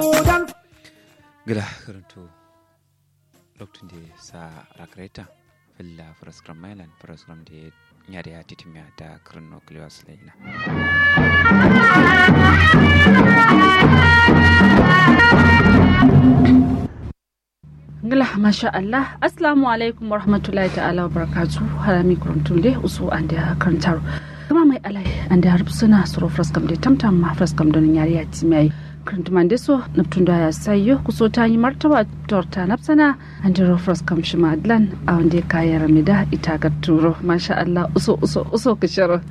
gila karanto lokacin da sa rakreta filla faraskram mailan faraskram da ya da ya titimiya da karin nucleus laila Gila masha Allah Assalamu alaikum wa rahmatullahi ta'ala wa barakatu harami kurantun dai usu an da karantar kuma mai alai an da harbi suna suro fraskam da tamtam ma fraskam don yari ya ti mai karantuman da so naftun da ya sayo kuso ta yi martaba torta nafsana an da fraskam shi madlan a wanda ya kaya ramida ita ga turo masha Allah uso uso uso kishiro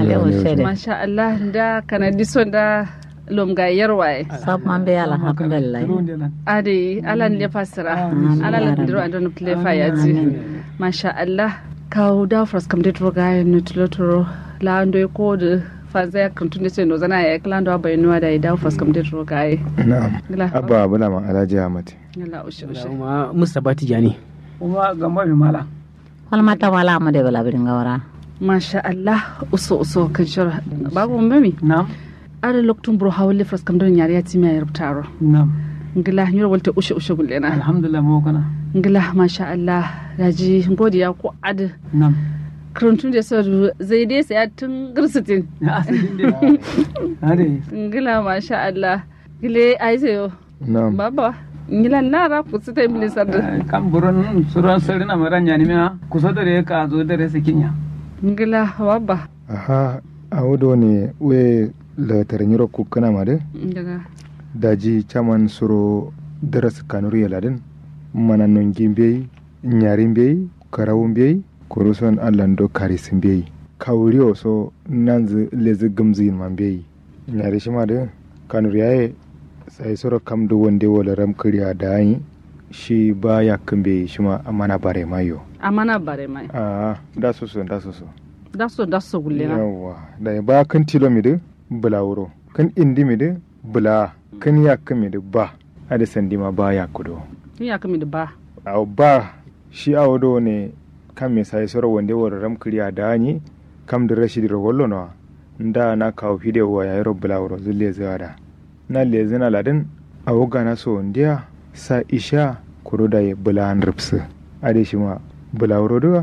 masha Allah da kanadi so da lom ga yarwaye sab man be alhamdulillah ade alan le fasira ala la diro adon ple fayati masha Allah kawo da fras kam de tro ga no tlo la ando ko de fanza ya kan tunde no zana ya klan do bai nuwa da da fras kam de tro ga na'am abba bula ma alhaji ahmad Allah ushe ushe kuma mustapha tijani kuma gamba mai mala wal mata wala mu de bala birin gawara masha Allah uso uso kan shara babu mami na'am ada loktum bro hawle fras kam don yari ya timi ya rubtaro na'am ngila nyoro walte ushe ushe gullena alhamdulillah mo kana ngila masha Allah daji godiya ko ad na'am karantun da sau zai dai saya tun girsitin ya asalin dai ade ngila masha Allah gile ai sayo na'am baba ngila nara ku sita iblis sarda kan buron suran sarina maran yani me kusa dare ka zo dare sikinya ngila baba aha a wudo ne we la taranyiro kukkana ma de daga daji chaman suro daras kanuri yaladin mana nongi mbey nyari mbey karawu mbey kuruson allando karis mbey kawuri so nanzu lezi gumzin ma mbey nyari shima de kanuri yaye sai suro kam do wonde wala ram kriya dayi shi ba yakkambe shima amana bare mayo amana bare mai a da soso da soso daso daso gullena yawwa da ba kan tilo mi de bula wuro kan indi mi de bula kan yakka mi de ba ada sandi ma ba yakkudo ni ya kami da ba aw ba shi awdo ne kam me sai soro wonde woro ram kriya dani kam da rashid ro wollo no nda na kawo fide wa ya ro bula wuro zulle zada na le zina ladin awoga na so ndiya sa isha kuro da ya bula an ripsu ade shi ma bula wuro do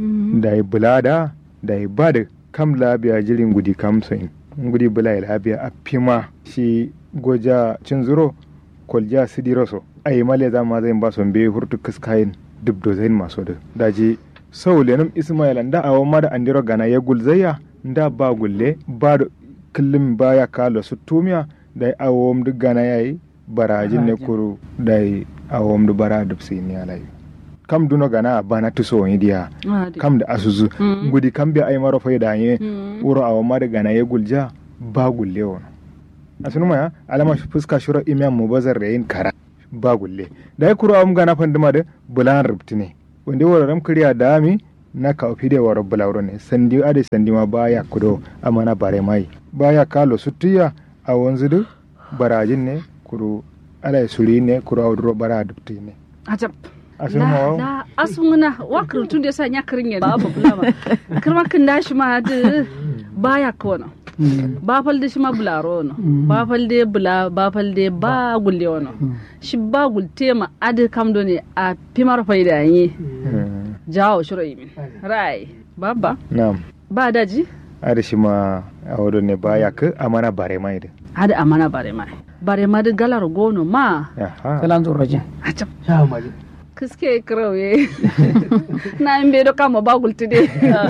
da ya bula da da ya ba da kam labiya jirin gudi kam soin gudi bula ya labiya a fima shi goja cin zuro kolja sidiro so ai male za ma zai ba son be hurtu kaskayin duk do zain maso da daji sau lenum ismail nda awo ma da andiro gana ya gulzaya nda ba gulle ba da kullum baya kalo su tumiya da awom duk gana yayi barajin ne kuru da awom du bara duk sai ni alai kam duno gana bana tuso wani diya kam da asuzu Mm. gudi kam bi ay maro fayda ye Mm. wuro awo ma da gana ya gulja ba gulle wono asunu ma alama fuska shura imam mubazar da yin kara ba gulle da ya kuro am gana fanduma da bulan rubtine wanda wuro ram kriya da mi na ka ofi da waro bulawro ne sandi ade sandi ma baya kudo amana bare mai baya kalo suttiya a wanzu du barajin ne kuro ala suri ne kuro awduro bara dubtine ajab asunu ma la wa la asunguna wa karantun da sa nya karin ya babu bulama karma kin dashi ma da baya kono ba falde shi ma bularo no ba falde bula ba falde ba gulle wono shi ba gulte ma adi kam do ne a pimar faida yi Hmm, jawo shiro yimin rai baba na'am ba daji ada shi ma awdo ne baya ka amana bare mai da adi amana bare ma bare ma da galar gono ma aha kalan zo rajin a cap sha maji kiske krauye na in bai do kama ba gulte de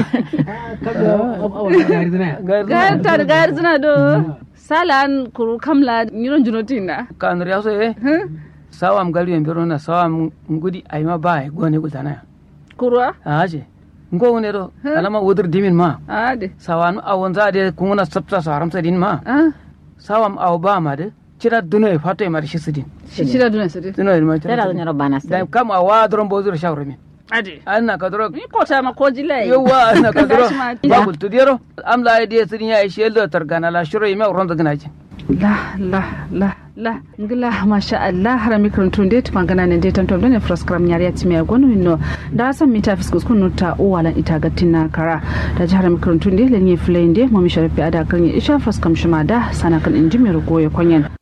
gayar ta da gayar zina do salan kuru kamla nyiron junotina kan riya so e sawam gari en biro na sawam ngudi ay ma ba ay gone gultana kurwa aje ngo ne do alama wodur dimin ma adi sawan awon za de kunguna sabta sa haramsa din ma ah sawam aw ba ma de cira duno e fato e mar shisidin shi shida duna sadi duno e ma tera do nyoro bana da sa kam awa dron bozur shawra min adi anna ka dro ni kota ma ko jilai yawa anna ka dro Gashi ma- ba gul tudiro am la ide sidin ya ishe lo targana la shuro yima ronda gnaji la la la la ngila masha Allah harami karantun dai tuma gana ne dai tantom ne froskram nyari ya timi agonu minno da san mita fiskus kunu ta uwala ita gatina kara da jihar harami karantun dai lenye flende mo mi sharafi ada kan ya isha froskam shima da sana kan inji mai rugo ya kwanyen